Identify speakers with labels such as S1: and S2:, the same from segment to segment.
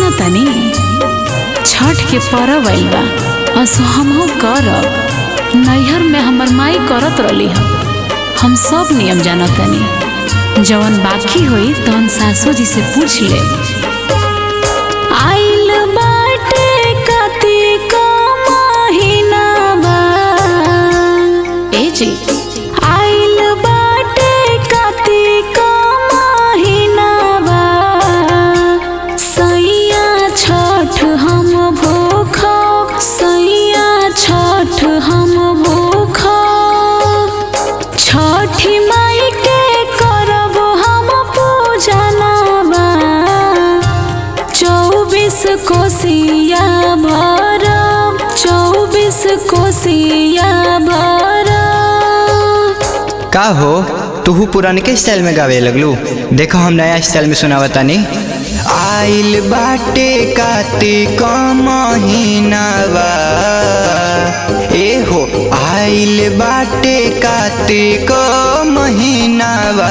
S1: सुना तनी छठ के परब आइल बा असो हमहू करब नैहर में हमर माई करत रहली हम हम सब नियम जानत तनी जवन बाकी होई तवन सासू जी से पूछ ले आइल बाटे कार्तिक महिनावा ए जी आइल बाटे कार्तिक महिनावा सैया छठ हम भूख सैया छठ हम भूख छठी माई के करब हम पूजनवा चौबीस कोसिया भरब चौबीस कोसिया भरब
S2: का हो तुहू पुरानके स्टाइल में गावे लगलू देखो हम नया स्टाइल में सुनावा तानी आइल बाटे कार्तिक महीनावा ए हो आइल बाटे कार्तिक महीनावा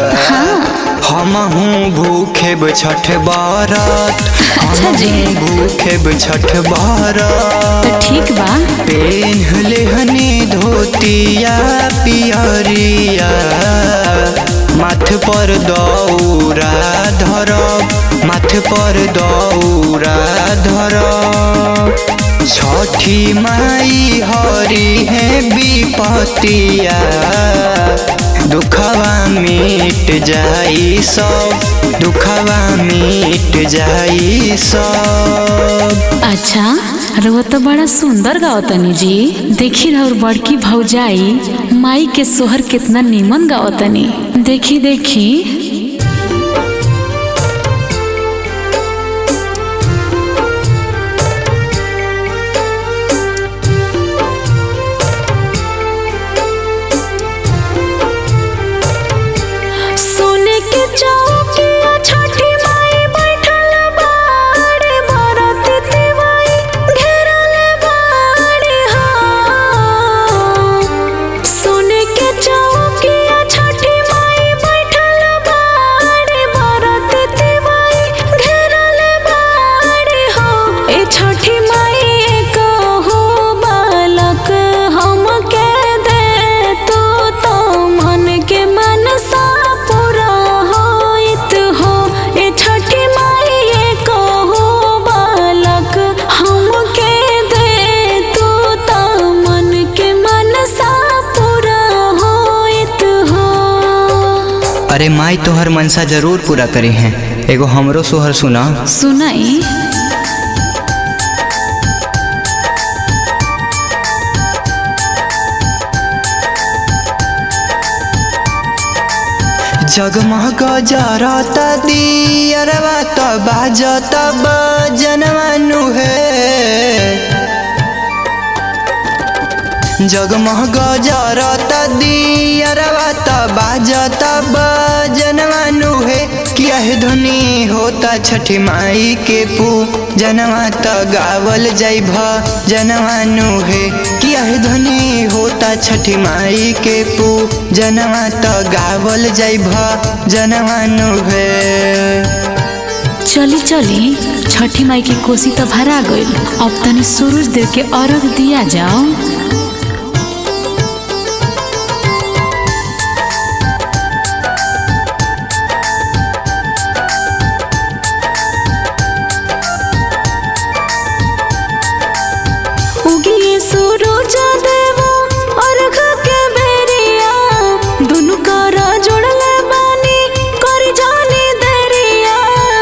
S2: हमहू भूखेब छठ बरत
S1: अच्छा जी।
S2: हमहू भूखेब छठ बरत
S1: तो ठीक बा
S2: पेन्हले हनी धोतिया पियरिया माथ पर दौरा धरब माथ पर दौरा धरब छठी माई हरी है विपतिया दुखवा मिट जाई सब दुखवा मिट जाई सब
S1: अच्छा रउआ तो बड़ा सुंदर गावतनी जी देखी रउर बड़की भौजाई माई के सोहर कितना नीमन गावतनी देखी देखी सोने के चौकिया छठी माई बैठल बाड़े बरत तिवाई घेरल बाड़े हो सोने के चौकिया छठी माई बैठल बाड़े बरत तिवाई घेरल बाड़े हो ए छठी माई कहो बालक हमके दे तू तो मन के मनसा पूरा होइत हो ए छठी माई ये कहो बालक हमके दे तू तो मन के मनसा पूरा होइत हो
S2: अरे माई तोहर मनसा जरूर पूरा करी हैं एगो हमरो सोहर सुना
S1: सुनाई
S2: जगमग जरत दियरवा त बाजत बजनवानु हे जगमग जरत दियरवा त बाजत बजनवानु हे किया है धुनी होता छठी माई के पू जनवा त गावल जाई भ जनवानु हे किया है धुनी होता छठी माई के पू जनवा त गावल जाई भ जनवानु हे
S1: चली चली छठी माई की कोसी तो भरा गईल अब तनी सूरज देव के अर्घ दिया जाओ उगिए सूरज देवा अर्घ के बेरिया दुनु करा जोड़ले बानी कर जानी देरिया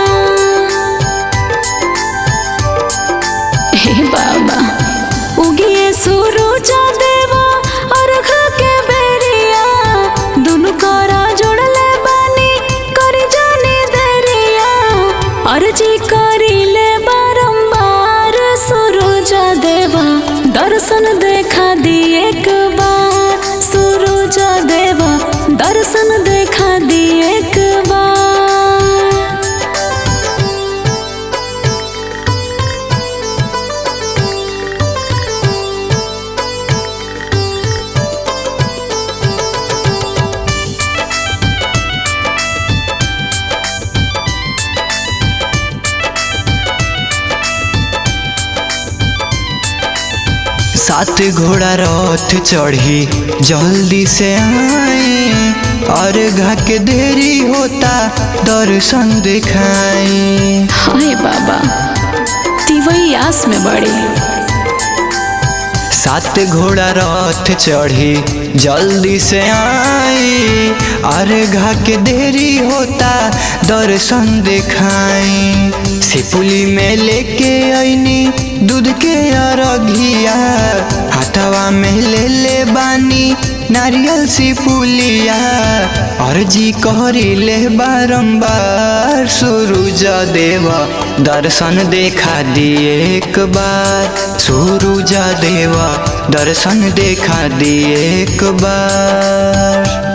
S1: हे बाबा उगिए सूरज देवा अर्घ के बेरिया दुनु करा जोड़ले बानी कर जानी देरिया अर्जी करिले बारंबार सूरज देवा दर्शन देखा दी एक बार सूरज देवा दर्शन देखा दी एक बार
S2: सात घोड़ा रथ चढ़ी जल्दी से आई और घा के देरी होता दर्शन दिखाई
S1: हाय बाबा तिवई आस में बड़े
S2: सात घोड़ा रथ चढ़ी जल्दी से आई अरे घा के देरी होता दर्शन दिखाई सिपुली में लेके आईनी दूध के अरघिया हाथवा में ले ले बानी नारियल सिपुलिया अर्जी करी ले बारंबार सूरज देवा दर्शन देखा दिए एक बार सूरज देवा दर्शन देखा दिए एक बार